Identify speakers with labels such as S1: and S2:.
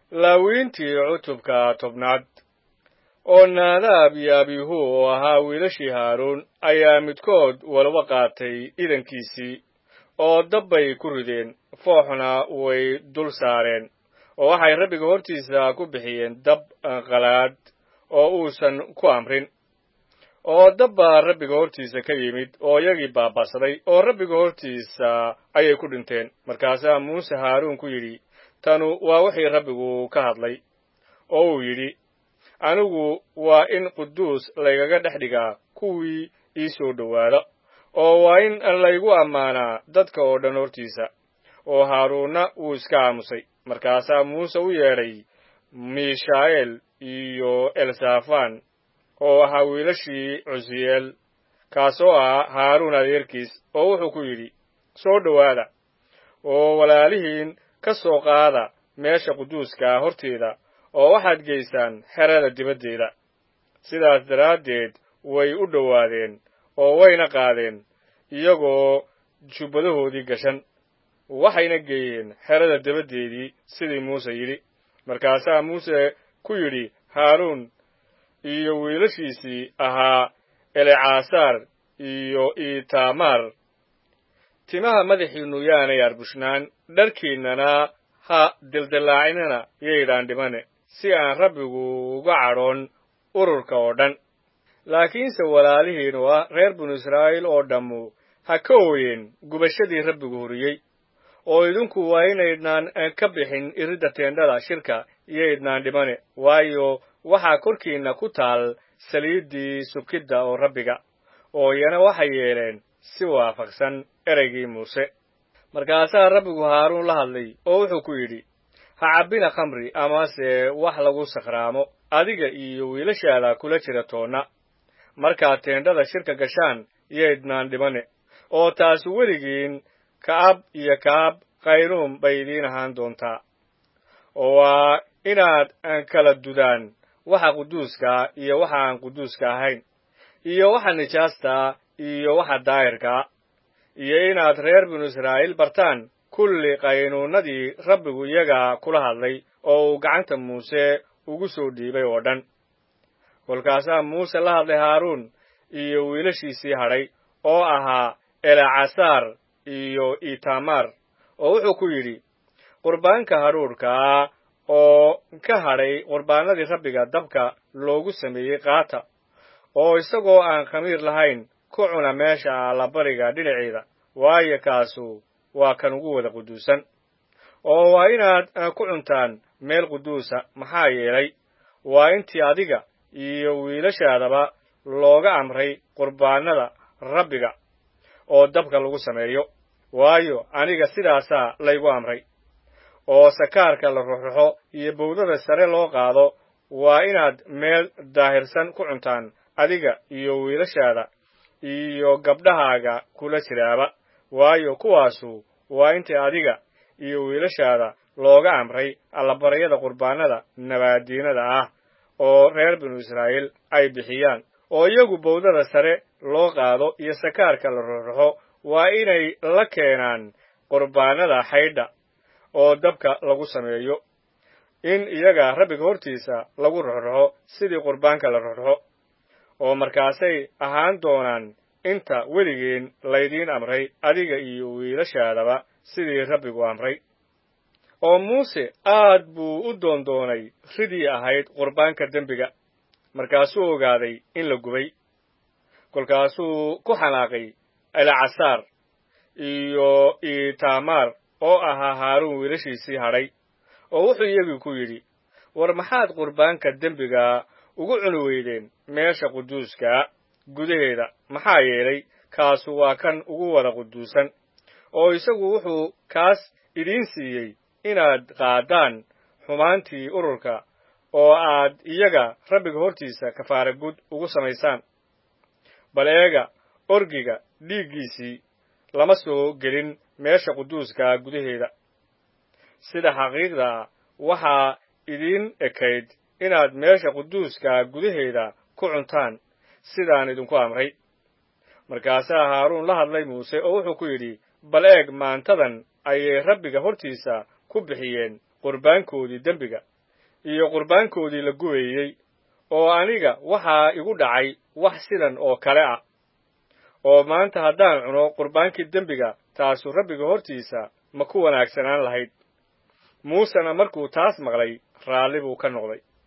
S1: laawiintii cutubka tobnaad oo naadaab iyo abihu oo ahaa wiilashii haaruun ayaa midkood walba qaatay idankiisii oo dabbay ku rideen fooxna way dul saareen oo waxay rabbiga hortiisa ku bixiyeen dab qalaad oo uusan ku amrin oo dab baa rabbiga hortiisa ka yimid oo iyagii baaba'saday oo rabbiga hortiisa ayay ku dhinteen markaasaa muuse haaruun ku yidhi tanu waa wixii rabbigu ka hadlay oo uu yidhi anigu waa in quduus laygaga dhex dhigaa kuwii ii soo dhowaada oo waa in laygu ammaanaa dadka oo dhan hortiisa oo haaruunna wuu iska aamusay markaasaa muuse u yeedhay miishaa'eel iyo elsafan oo ahaa wiilashii cusiyeel kaasoo ah haaruun adeerkiis oo wuxuu ku yidhi soo dhowaada oo walaalihiin ka soo qaada meesha quduuskaa horteeda oo waxaad geysaan xerada dibaddeeda sidaas daraaddeed way u dhowaadeen oo wayna qaadeen iyagoo jubbadahoodii gashan waxayna geeyeen xerada dabaddeedii sidii muuse yidhi markaasaa muuse ku yidhi haaruun iyo wiilashiisii ahaa elecasaar iyo itamaar timaha madaxiinnu yaanay arbushnaan dharkiinnana ha dildillaacinana yaydhaan dhimane si aan rabbigu uga cadhoon ururka oo dhan laakiinse walaalihiin oo ah reer binu israa'iil oo dhammu ha ka ooyeen gubashadii rabbigu huriyey oo idinku waa inaydnaan ka bixin iridda teendhada shirka iyoydnaan dhimane waayo waxaa korkiinna ku taal saliiddii subkidda oo rabbiga oo iyana waxay yeeleen si waafaqsan ereygii muuse markaasaa rabbigu haaruun la hadlay oo wuxuu ku yidhi ha cabbina khamri amase wax lagu sakhraamo adiga iyo wiilashaada kula jira toonna markaad teendhada shirka gashaan yaydnaan dhimane oo taasi weligiin ka'ab iyo ka'ab khayruum bay idiin ahaan doontaa oo waa inaad kala dudaan waxa quduuskaa iyo waxa aan quduuska ahayn iyo waxa nijaastaa iyo waxa daahirkaa iyo inaad reer binu israa'iil bartaan kulli qaynuunnadii rabbigu iyaga kula hadlay oo uu gacanta muuse ugu soo dhiibay oo dhan kolkaasaa muuse la hadlay haaruun iyo wiilashiisii hadhay oo ahaa elecasaar iyo itamaar oo wuxuu ku yidhi qurbaanka hadhuudhkaa oo ka hadhay qurbaanadii rabbiga dabka loogu sameeyey qaata oo isagoo aan khamiir lahayn ku cuna meesha allabariga dhinaceeda waayo kaasu waa kan ugu wada quduusan oo waa inaad ku cuntaan meel quduusa maxaa yeelay waa intii adiga iyo wiilashaadaba looga amray qurbaanada rabbiga oo dabka lagu sameeyo waayo aniga sidaasaa laygu amray oo sakaarka la ruxruxo iyo bowdada sare loo qaado waa inaad meel daahirsan ku cuntaan adiga iyo wiilashaada iyo gabdhahaaga kula jiraaba waayo kuwaasu waa intii adiga iyo wiilashaada looga amray allabaryada qurbaanada nabaadiinada ah oo reer binu israa'iil ay bixiyaan oo iyagu bowdada sare loo qaado iyo sakaarka la ruxruxo waa inay la keenaan qurbaanada xaydha oo dabka lagu sameeyo in iyaga rabbiga hortiisa lagu ruxruxo sidii qurbaanka la ruxruxo oo markaasay ahaan doonaan inta weligiin laydiin amray adiga iyo wiilashaadaba sidii rabbigu amray oo muuse aad buu u doondoonay ridii ahayd qurbaanka dembiga markaasuu ogaaday in la gubay kolkaasuu ku xanaaqay elecasaar iyo itamaar oo ahaa haaruun wiilashiisii hadhay oo wuxuu iyagii ku yidhi war maxaad qurbaanka dembiga ugu cuni weydeen meesha quduuskaa gudaheeda maxaa yeelay kaasu waa kan ugu wada quduusan oo isagu wuxuu kaas idiin siiyey inaad qaadaan xumaantii ururka oo aad iyaga rabbiga hortiisa kafaara gud ugu samaysaan bal eega orgiga dhiiggiisii lama soo gelin meesha quduuskaa gudaheeda sida xaqiiqda waxaa idiin ekayd inaad meesha quduuskaa gudaheeda ku cuntaan sidaan idinku amray markaasaa haaruun la hadlay muuse oo wuxuu ku yidhi bal eeg maantadan ayay rabbiga hortiisa ku bixiyeen qurbaankoodii dembiga iyo qurbaankoodii la gubayey oo aniga waxaa igu dhacay wax sidan oo kale ah oo maanta haddaan cuno qurbaankii dembiga taasu rabbiga hortiisa ma ku wanaagsanaan lahayd muusena markuu taas maqlay raalli buu ka noqday